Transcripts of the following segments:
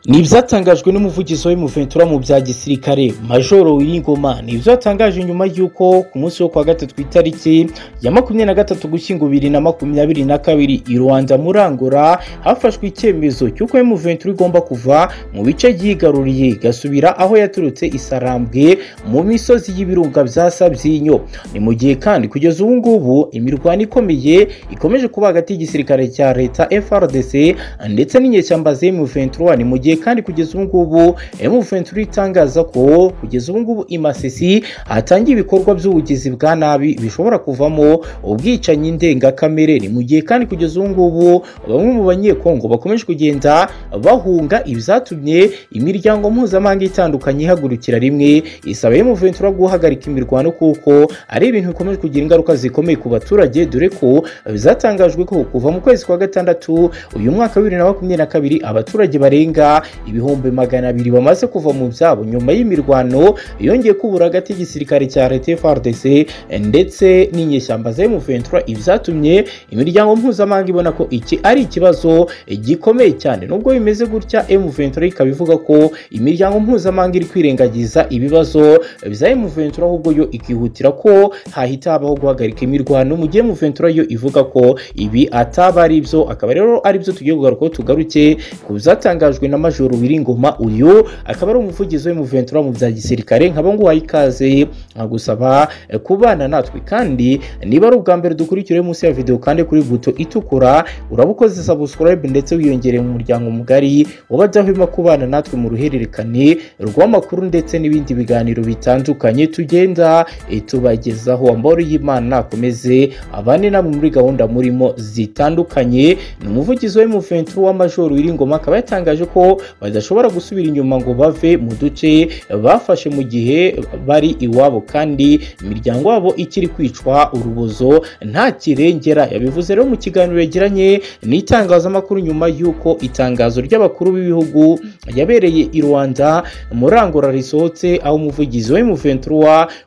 ni ibyatangajwe n'umuvugizi wa Ventura mu bya gisirikare majoro wiringoma ni ibyo yatangaje nyuma y'uko ku munsi wo kuwa gatatu ku itariki ya makumyabiri na gatatu gushyingo bibiri na makumyabiri na kabiri i rwanda muri angola hafashwe icyemezo cy'uko Ventura igomba kuva mu bice yigaruriye igasubira aho yaturutse isarambwe mu misozi y'ibirunga bya sabyinyo ni mu gihe kandi kugeza ubu ngubu imirwano ikomeye ikomeje kuba hagati y'igisirikare cya leta FRDC ndetse n'inyeshyamba Ventura ni mu gihe kandi kugeza ubu ngubu M23 itangaza ko kugeza ubu ngubu i Masisi hatangiye ibikorwa by'ubugizi bwa nabi bishobora kuvamo ubwicanyi ndengakamere ni mu gihe kandi kugeza ubu ngubu bamwe mu banyekongo bakomeje kugenda bahunga ibyatumye imiryango mpuzamahanga itandukanye ihagurukira rimwe isaba M23 guhagarika imirwano kuko ari ibintu bikomeje kugira ingaruka zikomeye ku baturage dore ko byatangajwe ko kuva mu kwezi kwa gatandatu uyu mwaka wa bibiri na makumyabiri na kabiri abaturage barenga ibihumbi magana abiri bamaze kuva mu byabo nyuma y'imirwano yongeye kubura hagati y'igisirikare cya leta FARDC ndetse n'inyeshyamba za M23 ibyatumye imiryango mpuzamahanga ibona ko iki ari ikibazo gikomeye cyane nubwo bimeze gutya M23 ikaba ivuga ko imiryango mpuzamahanga iri kwirengagiza ibibazo bya M23 ahubwo yo ikihutira ko hahita habaho guhagarika imirwano mu gihe M23 yo ivuga ko ibi ataba ari byo akaba rero ari byo tugiye kugarukaho tugaruke ku byatangajwe na majoro wiringoma uyu akaba ari umuvugizi w'umuventura mu bya gisirikare nkaba nguhaye ikaze nkagusaba kubana natwe kandi niba ari ubwa mbere dukurikire munsi ya videwo kandi kuri buto itukura urabukoze subscribe ndetse wiyongereye mu muryango mugari w'abadahwema kubana natwe mu ruhererekane rw'amakuru ndetse n'ibindi biganiro bitandukanye tugenda tubagezaho amahoro y'imana akomeze abane namwe muri gahunda murimo zitandukanye ni umuvugizi w'umuventura w'amajoro wiringoma akaba yatangaje ko badashobora gusubira inyuma ngo bave mu duce bafashe mu gihe bari iwabo kandi imiryango yabo ikiri kwicwa urubozo nta kirengera yabivuze rero mu kiganiro yagiranye n'itangazamakuru nyuma y'uko itangazo ry'abakuru b'ibihugu yabereye i Rwanda muri Angola risohotse aho umuvugizi wa M23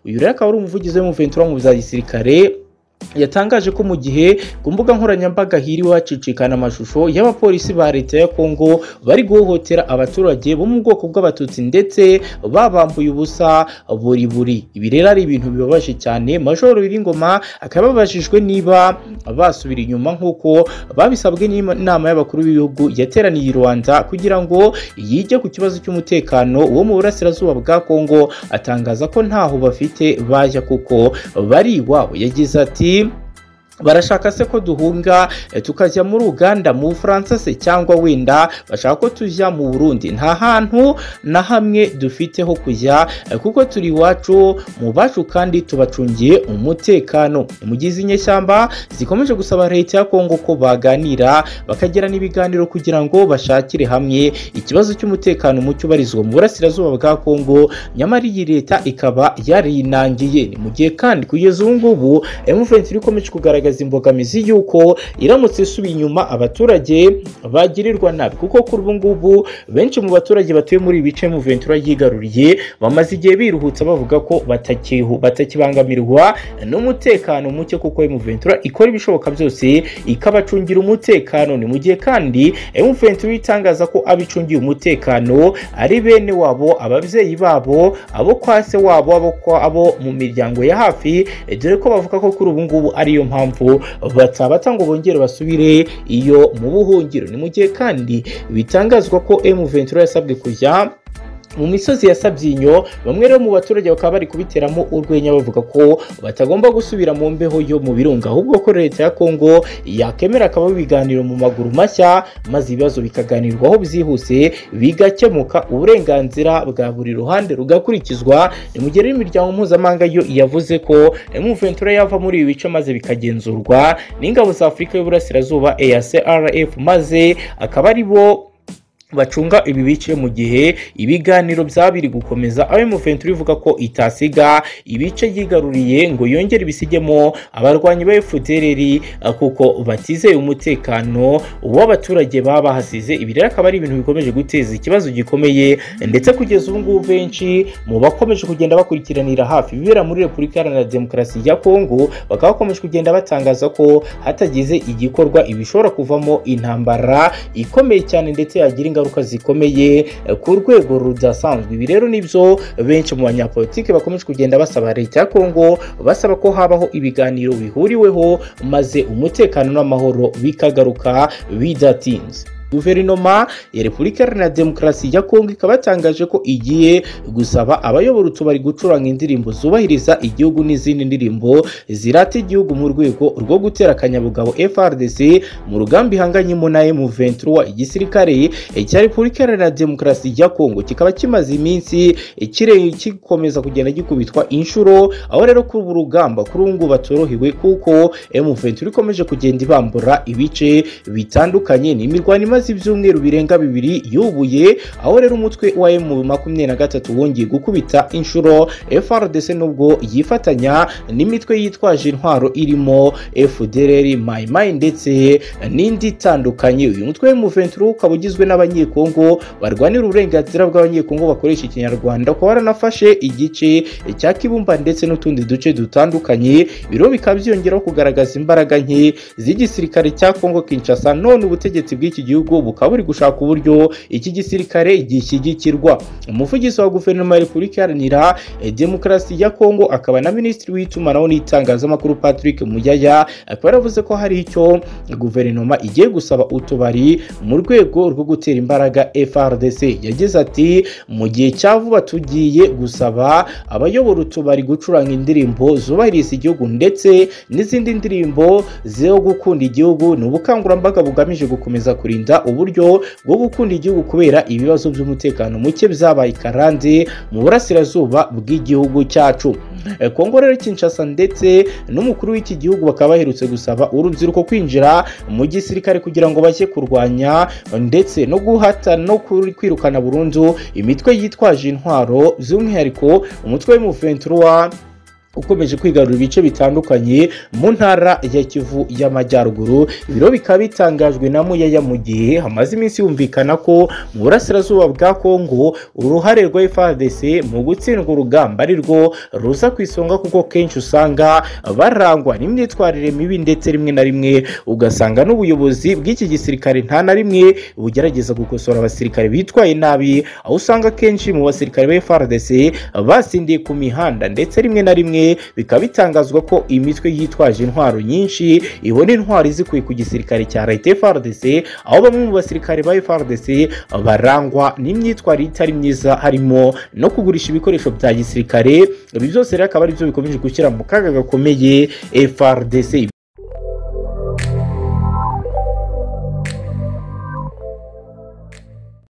uyu rero akaba ari umuvugizi wa M23 mu bya gisirikare yatangaje ko mu gihe ku mbuga nkoranyambaga hiriwe hacicikana amashusho y'abapolisi ba leta ya kongo bari guhohotera abaturage bo mu bwoko bw'abatutsi ndetse babambuye ubusa buri buri ibi rero ari ibintu bibabaje cyane majoro wiringoma akaba yababajijwe niba basubira inyuma nk'uko babisabwe n'inama y'abakuru b'ibihugu yateraniye i rwanda kugira ngo yige ku kibazo cy'umutekano wo mu burasirazuba bwa kongo atangaza ko ntaho bafite bajya kuko bari iwabo yagize ati barashaka se ko duhunga tukajya muri uganda mu bufaransa se cyangwa wenda bashaka ko tujya mu burundi nta hantu na hamwe dufite ho kujya kuko turi iwacu mu bacu kandi tubacungiye umutekano mugize inyeshyamba zikomeje gusaba leta ya kongo ko baganira bakagirana ibiganiro kugira ngo bashakire hamwe ikibazo cy'umutekano mucyo ubarizwa mu burasirazuba bwa kongo nyamara iyi leta ikaba yarinangiye ni mu gihe kandi kugeza ubu ngubu emuvensi ikomeje kugaragaza imbogamizi y'uko iramutse isubiye inyuma abaturage bagirirwa nabi kuko kuri ubu ngubu benshi mu baturage batuye muri ibi bice Ventura yigaruriye bamaze igihe biruhutsa bavuga ko batakibangamirwa n'umutekano muke kuko Ventura ikora ibishoboka byose ikabacungira umutekano ni mu gihe kandi Ventura itangaza ko abicungiye umutekano ari bene wabo ababyeyi babo abo kwa se wabo abo mu miryango ya hafi dore ko bavuga ko kuri ubu ngubu ariyo mpamvu mpamvu batabata ngo bongere basubire iyo mu buhungiro ni mu gihe kandi bitangazwa ko M Ventura yasabwe kujya mu misozi ya sabyinyo bamwe rero mu baturage bakaba bari kubiteramo urwenya bavuga ko batagomba gusubira mu mbeho yo mu birunga ahubwo ko leta ya kongo yakemera akaba ibiganiro mu maguru mashya maze ibibazo bikaganirwaho byihuse bigakemuka uburenganzira bwa buri ruhande rugakurikizwa ni mu gihe imiryango mpuzamahanga yo yavuze ko emuventura yava muri ibi bice maze bikagenzurwa n'ingabo za afurika y'uburasirazuba EACRF maze akaba ari bo bacunga ibi bice mu gihe ibiganiro byaba biri gukomeza aho M23 ivuga ko itasiga ibice yigaruriye ngo yongere ibisigemo abarwanyi ba FDLR kuko batizeye umutekano w'abaturage baba bahasize ibi rero akaba ari ibintu bikomeje guteza ikibazo gikomeye ndetse kugeza ubu ngubu benshi mu bakomeje kugenda bakurikiranira hafi ibibera muri Repubulika Iharanira Demokarasi ya Kongo bakaba bakomeje kugenda batangaza ko hatagize igikorwa ibishobora kuvamo intambara ikomeye cyane ndetse yagira ingaruka zikomeye ku rwego rudasanzwe ibi rero nibyo benshi mu banyapolitiki bakomeje kugenda basaba leta ya kongo basaba ko habaho ibiganiro bihuriweho maze umutekano n'amahoro bikagaruka bidatinze guverinoma ya repubulika iharanira demokarasi ya kongo ikaba yatangaje ko igiye gusaba abayobora utubari gucuranga indirimbo zubahiriza igihugu n'izindi ndirimbo zirata igihugu mu rwego rwo gutera akanyabugabo frdc mu rugamba ihanganyemo na m23 igisirikare cya repubulika iharanira demokarasi ya kongo kikaba kimaze iminsi kireye gikomeza kugenda gikubitwa inshuro aho rero kuri ubu rugamba kuri ubu ngubu batorohewe kuko m23 ikomeje kugenda ibambura ibice bitandukanye n'imirwano imaze imaze ibyumweru birenga bibiri yubuye aho rero umutwe wa emu makumyabiri na gatatu wongeye gukubita inshuro frdc nubwo yifatanya n'imitwe yitwaje intwaro irimo fdrr mayimayi ndetse n'indi itandukanye uyu mutwe wa emu venturu ukaba ugizwe n'abanyekongo barwanira uburenganzira bw'abanyekongo bakoresha ikinyarwanda ukaba waranafashe igice cya kibumba ndetse n'utundi duce dutandukanye biro bikaba byiyongeraho kugaragaza imbaraga nke z'igisirikare cya kongo kinshasa none ubutegetsi bw'iki gihugu bukaba buri gushaka uburyo iki gisirikare gishyigikirwa umuvugizi wa guverinoma ya repubulika iharanira demokarasi ya kongo akaba na minisitiri w'itumanaho n'itangazamakuru patrick muyaya akaba yaravuze ko hari icyo guverinoma igiye gusaba utubari mu rwego rwo gutera imbaraga frdc yagize ati mu gihe cya vuba tugiye gusaba abayobora utubari gucuranga indirimbo zubahiriza igihugu ndetse n'izindi ndirimbo zo gukunda igihugu ni ubukangurambaga bugamije gukomeza kurinda uburyo bwo gukunda igihugu kubera ibibazo by'umutekano muke byabaye karande mu burasirazuba bw'igihugu cyacu kongo rero kinshasa ndetse n'umukuru w'iki gihugu bakaba baherutse gusaba urubyiruko kwinjira mu gisirikare kugira ngo bajye kurwanya ndetse no guhata no kwirukana burundu imitwe yitwaje intwaro by'umwihariko umutwe w'umuventura ukomeje kwigarura ibice bitandukanye mu ntara ya kivu y'amajyaruguru ibiro bikaba bitangajwe na muyaya mu gihe hamaze iminsi yumvikana ko mu burasirazuba bwa kongo uruhare rwa frdc mu gutsindwa urugamba ari rwo ruza ku isonga kuko kenshi usanga barangwa n'imyitwarire mibi ndetse rimwe na rimwe ugasanga n'ubuyobozi bw'iki gisirikare nta na rimwe bugerageza gukosora abasirikare bitwaye nabi aho usanga kenshi mu basirikare ba frdc basindiye ku mihanda ndetse rimwe na rimwe bikaba bitangazwa ko imitwe yitwaje intwaro nyinshi ibona intwaro izikuye ku gisirikare cya leta frdc aho bamwe mu basirikare ba frdc barangwa n'imyitwarire itari myiza harimo no kugurisha ibikoresho bya gisirikare ibi byose rero akaba ari byo bikomeje gushyira mu kaga gakomeye frdc